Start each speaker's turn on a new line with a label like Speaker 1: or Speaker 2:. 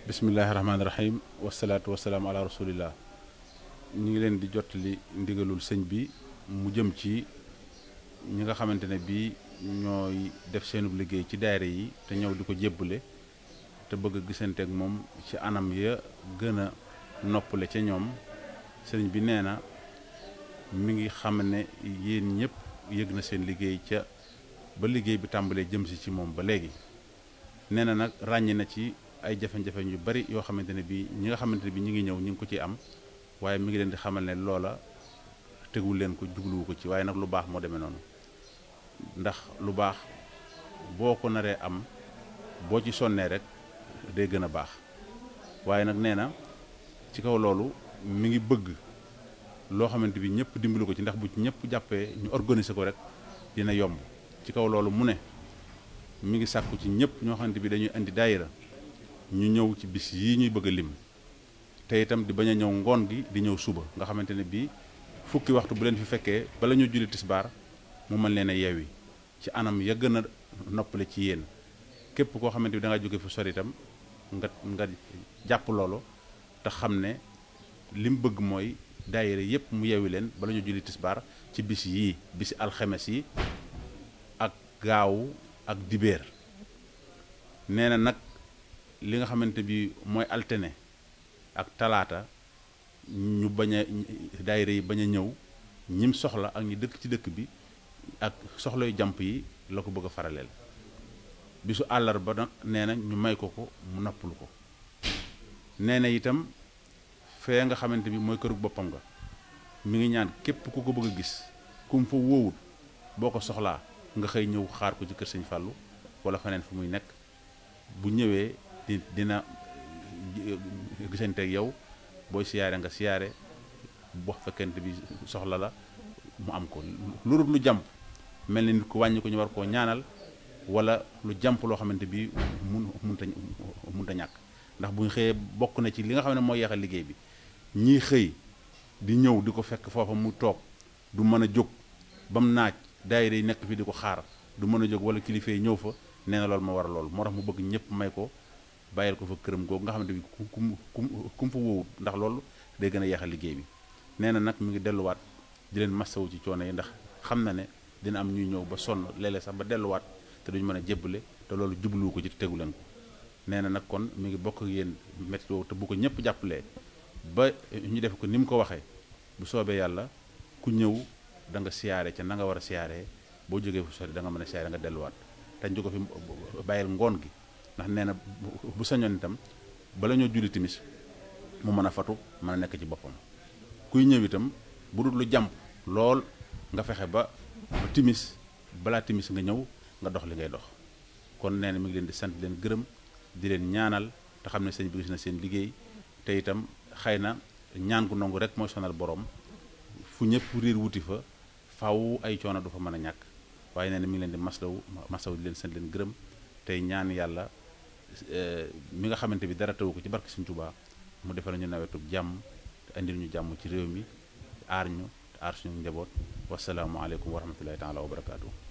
Speaker 1: bismillahi rahmaani rahim wasalaatu wasalaam ala rasulillah ñu ngi leen di jottali ndigalul sëñ bi mu jëm ci ñi nga xamante ne bii ñooy def seenub liggéey ci daayira yi te ñëw di ko jébbale te bëgg a gisante ak moom ci anam ya gën a noppale ca ñoom sëriñ bi nee na mi ngi xam ne yéen ñëpp yëg na seen liggéey ca ba liggéey bi tàmbalee jëm si ci moom ba léegi nee na nag ràññi na ci ay jafe-jafe yu bari yoo xamante ne bii ñi nga xamante ne bii ñi ngi ñëw ñi ngi ko ciy am waaye mi ngi leen di xamal ne loola tegul leen ko jubluwu ko ci waaye nag lu baax moo demee noonu ndax lu baax boo ko naree am boo ci sonnee rek day gën a baax waaye nag nee na ci kaw loolu mi ngi bëgg loo xamante bi ñëpp dimbali ko ci ndax bu ci ñëpp jàppee ñu organiser ko rek dina yomb ci kaw loolu mu ne mi ngi sàkku ci ñëpp ñoo xamante bi dañuy indi daayira ñu ñëw ci bis yii ñuy bëgg a lim te itam di bañ a ñëw ngoon gi di ñëw suba nga xamante ne bii fukki waxtu bu leen fi fekkee bala ñu julli tisbaar mu mën leen a yeewi ci anam ya gën a noppale ci yéen képp koo xamante bi da nga jóge fu sori itam nga nga jàpp loolu te xam ne li mu bëgg mooy daayira yépp mu yeewi leen bala ñu julli tisbaar ci bis yii bisi alxemes yi ak gaawu ak dibéer nee na nag li nga xamante bi mooy altine ak talaata ñu bañ a daayira yi bañ a ñëw ñim soxla ak ñi dëkk ci dëkk bi ak soxlay jàmp yi la ko bëgg a faraleel bisu àllarba nag nee na ñu may ko ko mu noppalu ko nee na itam fee nga xamante bi mooy kërug boppam nga mi ngi ñaan képp ku ko bëgg a gis ku mu fa wóowut boo ko soxlaa nga xëy ñëw xaar ko ci kër sëñ Fàllu wala feneen fu muy nekk bu ñëwee di dina gisante ak yow booy siyaare nga siyaare boo fekkente bi soxla la mu am ko lu lu jàmp mel ni nit ku wàññi ko ñu war koo ñaanal wala lu jàmp loo xamante bi mun munta munta ñàkk ndax bu ñu xëyee bokk na ci li nga xam ne mooy yeexal liggéey bi ñii xëy di ñëw di ko fekk foofa mu toog du mën a jóg ba mu naaj daayira yi nekk fi di ko xaar du mën a jóg wala kilifa yi ñëw fa nee na loolu moo war a loolu moo tax mu bëgg ñëpp may ko bàyyil ko fa këram googu nga xamante bi ku ku ku mu fa wóowut ndax loolu day gën a yeexal liggéey bi nee na nag mu ngi delluwaat di leen massawu ci coono yi ndax xam na ne dina am ñuy ñëw ba sonn léeg-léeg sax ba delluwaat te duñu mën a jébbale te loolu jubluwu ko ci tegu leen ko nee na nag kon mi ngi bokk ak yéen métti te bu ko ñëpp jàppalee ba ñu def ko ni mu ko waxee bu soobee yàlla ku ñëw da nga siyaare ca na nga war a siyaaree boo jógee fu sori da nga mën a siyaare nga delluwaat te ñu ko fi bàyyil ngoon gi ndax nee na bu sañoon itam bala ñoo julli timis mu mën a fatu mën a nekk ci boppam kuy ñëw itam bu dul lu jàmp lool nga fexe ba ba timis balaa timis nga ñëw nga dox li ngay dox kon nee na mi ngi leen di sant leen gërëm di leen ñaanal te xam ne sëñ bi gis na seen liggéey te itam xëy na ñaan gu nangu rek mooy sonal borom fu ñëpp riir wuti fa faw ay coono du fa mën a ñàkk waaye nee na mi ngi leen di maslaw maslaw di leen sant leen gërëm tey ñaan yàlla mi nga xamante bi dara tawu ko ci barke Sëñ Tuubaa mu defal ñu nawetu jàmm te indil ñu jàmm ci réew mi aar ñu te aar suñu njaboot wasalaamualeykum wa rahmatullahi taala wa barakaatu.